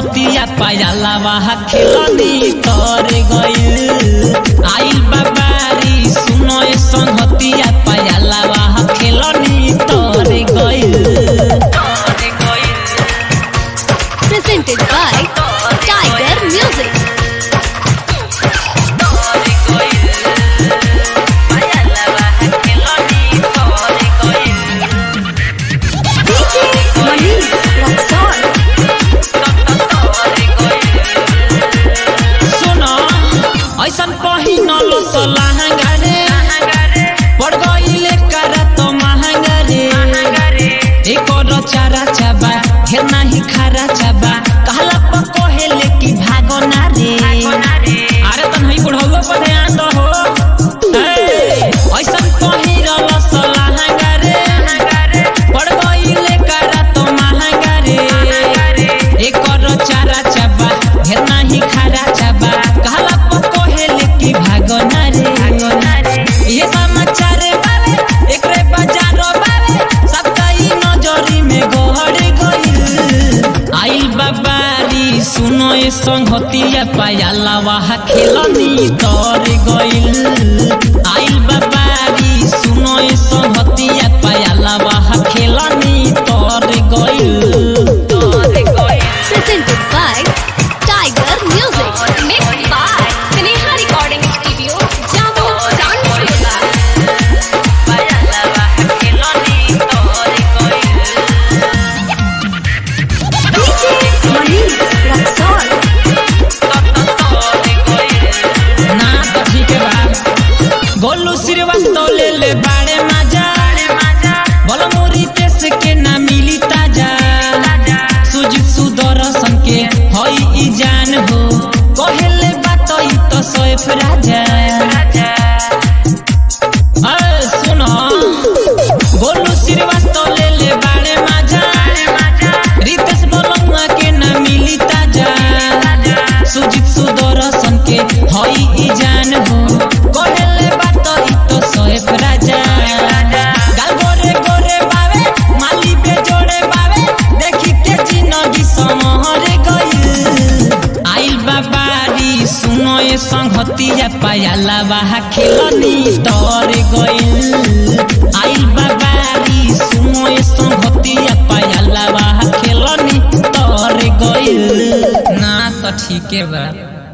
संगतिया पायला वहा खेलनी तर गइल आइल बाबारी सुनो ए संगतिया पायला वहा खेलनी तर गइल presented by Tiger Music. DJ Manish Roxon. सुनो ऐसन पहिनल लहंगा रे पड़ गइले करा तो महंगा रे एकर चारा चाबा घेर नाही खारा चाबा कहला पको हेले कि भागो ना रे अरे तन हई बुढ़ौलो पर ध्यान दो हो ए, ऐसन पहिरल लहंगा रे पड़ गइले करा तो महंगा रे एकर चारा चाबा घेर नाही खारा चाबा कहला पको हेले कि भागो ना रे ये समाचार बावे एकरे बाजारो बावे सबका ई नजरी में गहरे गइल आइल बाबारी सुनो ए संगतिया पायला वहा खेलनी तर गइल आइल बाबारी सुनो ए संगतिया पायला वहा खेलनी तर गइल Presented by Tiger Music. Mixed by Sneha Recording Studio, Jammu, Zanzibar. DJ Manish Roxon. ना तो ठीक बा गोलू श्रीवास्तव ले ले बाड़े माजा बोलो मोरी देश के ना मिली ताजा सुजित सुदर्शन के हई ई जान हो कहेले बात ई तो सोएफ राजा अरे सुनो गोलू श्रीवास्तव ले ले बाड़े माजा रितेश बोलंगा के ना मिली ताजा सुजित सुदर्शन के हई ई जान हो कहेले बात ई तो सोएफ राजा गाल गोरे गोरे बावे माली पे जोड़े बावे देखी के जिंदगी समहरे गइल आइल बाबारी सुनो ए संगतिया पायला बाहा खेलनी तर गइल आइल बाबारी सुनो ए संगतिया पायला बाहा खेलनी तर गइल ना तो ठीके बा